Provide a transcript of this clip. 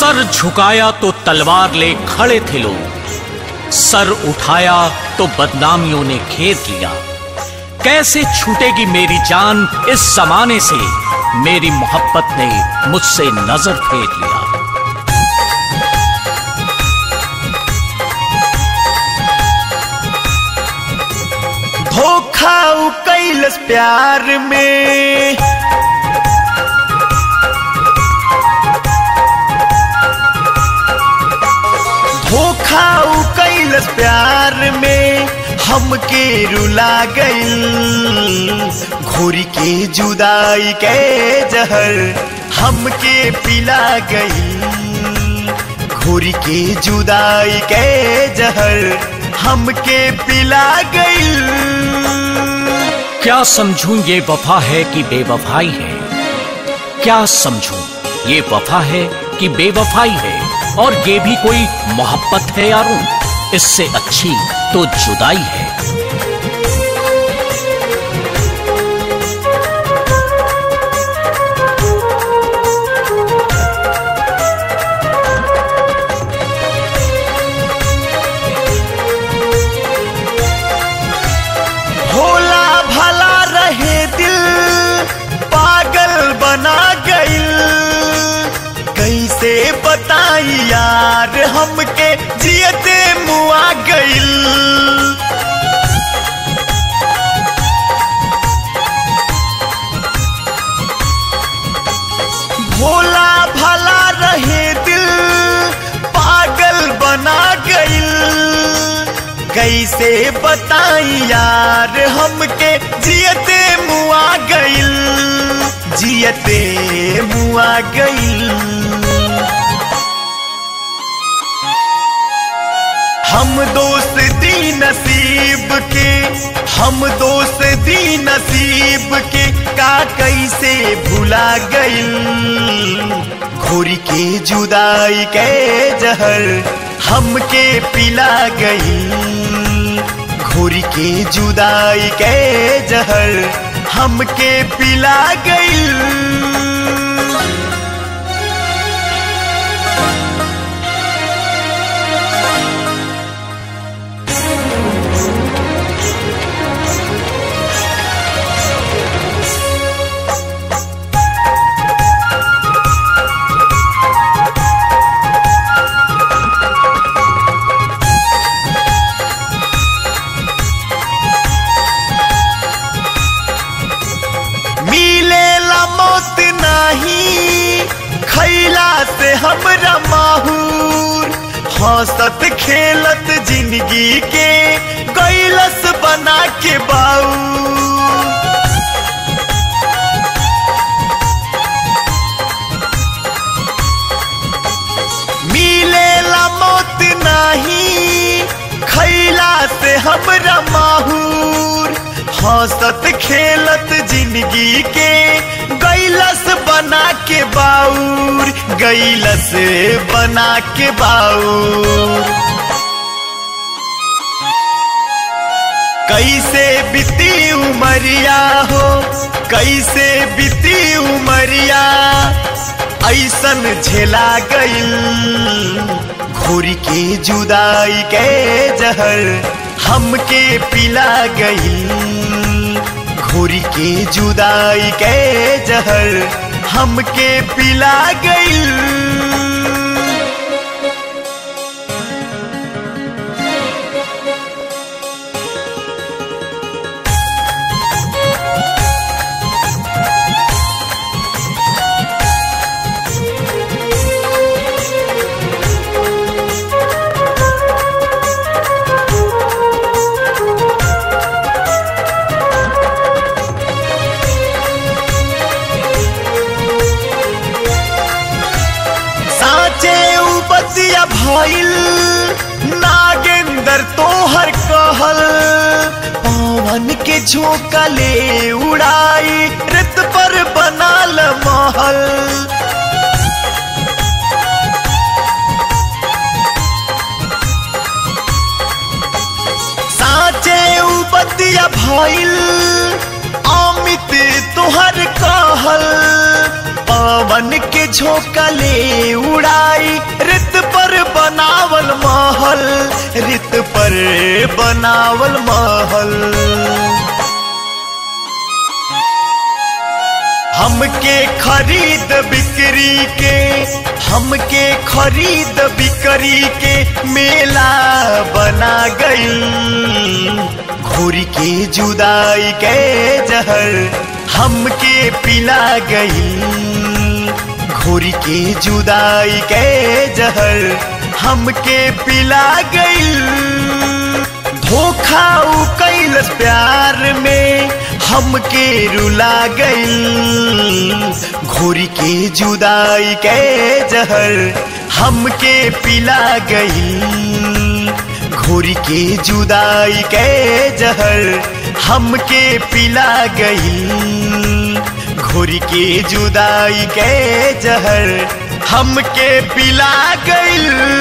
सर झुकाया तो तलवार ले खड़े थे लोग सर उठाया तो बदनामियों ने घेर लिया कैसे छूटेगी मेरी जान इस जमाने से मेरी मोहब्बत ने मुझसे नजर फेर लिया धोखा उ कैलस प्यार में धोखा उ कैलस प्यार में हमके रुला गइल घोरी के जुदाई के जहर हमके पिला गइल घोरी के जुदाई के जहर हमके पिला गइल क्या समझूं ये वफा है कि बेवफाई है क्या समझूं ये वफा है कि बेवफाई है और ये भी कोई मोहब्बत है यारों इससे अच्छी तो जुदाई है भोला भला रहे दिल पागल बना गइल कैसे बताई यार हमके जियते मुआ गइल भोला भला रहे दिल पागल बना गइल कैसे बताई यार हमके जियते मुआ गइल जियते मुआ गइल हम दोस्ती नसीब के हम दोस्ती नसीब के का कैसे भुला गइल घोरी के जुदाई के जहर हमके पिला गइल घोरी के जुदाई के जहर हमके पिला गइल मिलेला मौत नाही खैला से हमरा माहूर हंसत खेलत जिंदगी के कैलस बना के बाऊ मिलेला मौत नाही खैला से हमरा माहूर हंसत खेलत जिंदगी के गैलस बना के बाउर गैलस बना के बाउर कैसे बीती उमरिया हो कैसे बीती उमरिया ऐसन झेला गइल घोरी के जुदाई के जहर हमके पिला गइल घोरी के जुदाई के जहर हमके पिला गइल साचे उपतिया भइल नागेंदर तोहर कहल पवन के झोंका ले उड़ाई रित पर बनाल महल साचे उपतिया भइल अमित तोहर कहल पवन के झोंका ले उड़ाई रित पर बनावल महल रित पर बनावल महल हमके खरीद बिक्री के हमके खरीद बिक्री के मेला बना गई घोरी के जुदाई के जहर हमके पिला गई घोरी के जुदाई के जहर हमके पिला गई धोखा उ कैलस प्यार में हमके रुला गई घोरी के जुदाई के जहर हमके पिला गई घोरी के जुदाई के जहर हमके पिला गई घोरी के जुदाई के जहर हमके पिला गई